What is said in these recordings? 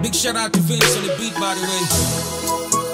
Big shout out to Vince on the beat, by the way.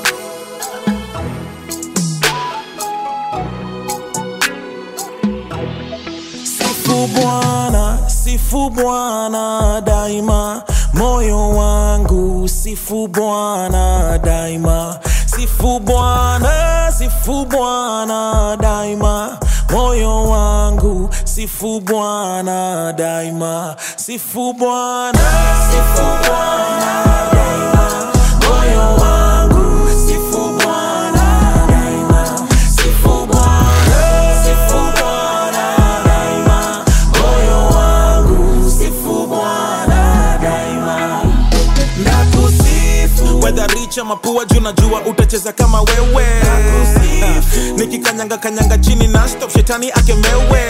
Sifu Bwana, sifu Bwana daima, moyo wangu sifu Bwana daima, sifu Bwana, sifu Bwana daima, moyo wangu sifu Bwana daima, sifu Bwana, sifu Bwana daima, moyo wangu sifu Bwana daima, sifu Bwana, sifu Bwana daima, moyo wangu sifu Bwana daima, nakusifu Whether rich ama poor juu najua utacheza kama wewe nikikanyanga kanyanga chini na stop shetani akemewe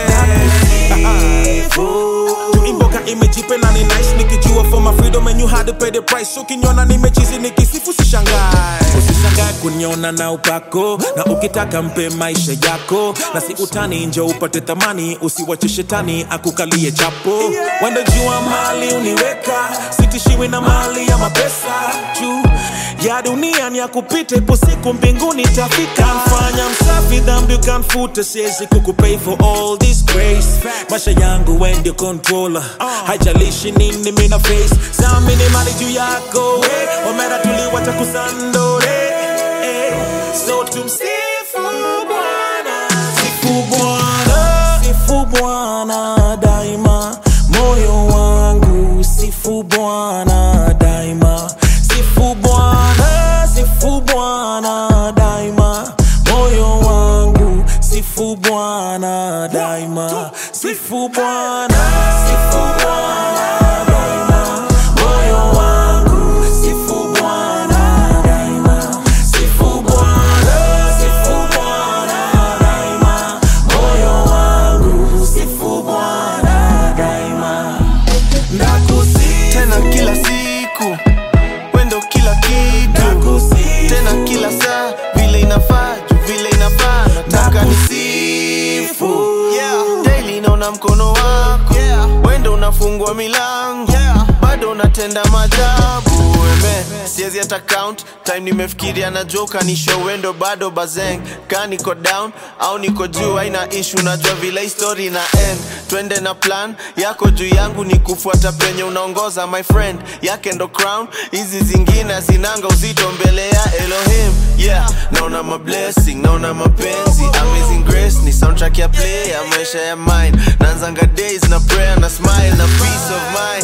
tuimboka imejipe na ni nice nikijua for my freedom and you had to pay the price ukiniona nimechizi nikisifu sishangae usishangae kuniona na upako na ukitaka mpe maisha yako na si utani nje upate thamani usiwache shetani akukalie chapo wenda jua mali uniweka sitishiwi na mali ya mapesa juu ya dunia ni ya kupita ipo siku mbinguni tafika mfanya msafi dhambi ukanfuta siwezi kukupay for all this grace maisha yangu we ndio controller haijalishi nini mina face samini mali juu yako we omera tuliwacha kusandore eh. so tumsifu bwana Sifu Bwana, sifu Bwana daima, moyo wangu sifu Bwana daima, sifu Bwana, sifu Bwana daima, moyo wangu sifu Bwana daima, sifu Bwana, sifu Bwana daima, moyo wangu sifu Bwana daima, sifu Bwana, sifu Bwana daima, moyo wangu sifu Bwana daima, nakusifu tena kila siku wendo kila kitu Nakusifu. tena kila saa vile inafaa juu vile inafaa nataka nisifu daily naona mkono wako wendo unafungua milango bado unatenda majabu eme siezi hata count time nimefikiria na joka nisho wendo bado bazeng ka niko down au niko juu aina ishu najua vile histori na end twende na plan yako juu yangu ni kufuata penye unaongoza my friend yake ndo crown hizi zingine zinanga uzito mbele ya elohim yeah naona mablessing naona mapenzi amazing grace ni soundtrack ya play ya maisha ya mine naanzanga days na prayer na smile na peace of mind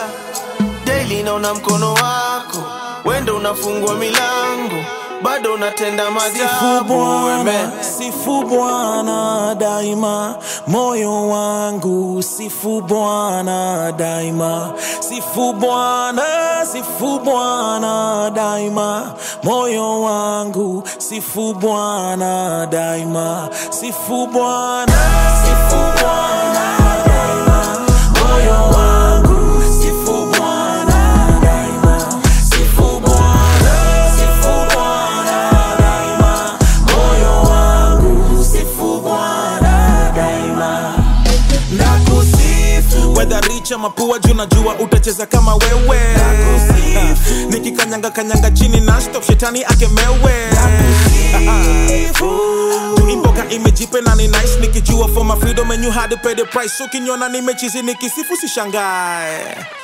daily naona mkono wako wendo unafungua milango bado unatenda Sifu majabu Bwana, amen sifu Bwana daima, moyo wangu sifu Bwana daima, sifu Bwana, sifu Bwana daima, moyo wangu sifu Bwana daima, sifu Bwana, sifu Bwana daima, moyo wangu sifu Bwana daima, sifu Bwana, sifu Bwana daima, moyo wangu sifu Bwana daima, nakusifu Whether rich ama poor juu najua utacheza kama wewe Nakusifu. nikikanyanga kanyanga chini na stop shetani akemewe tuimboka imejipe na ni nice nikijua for my freedom and you had to pay the price ukiniona nimechizi nikisifu sishangae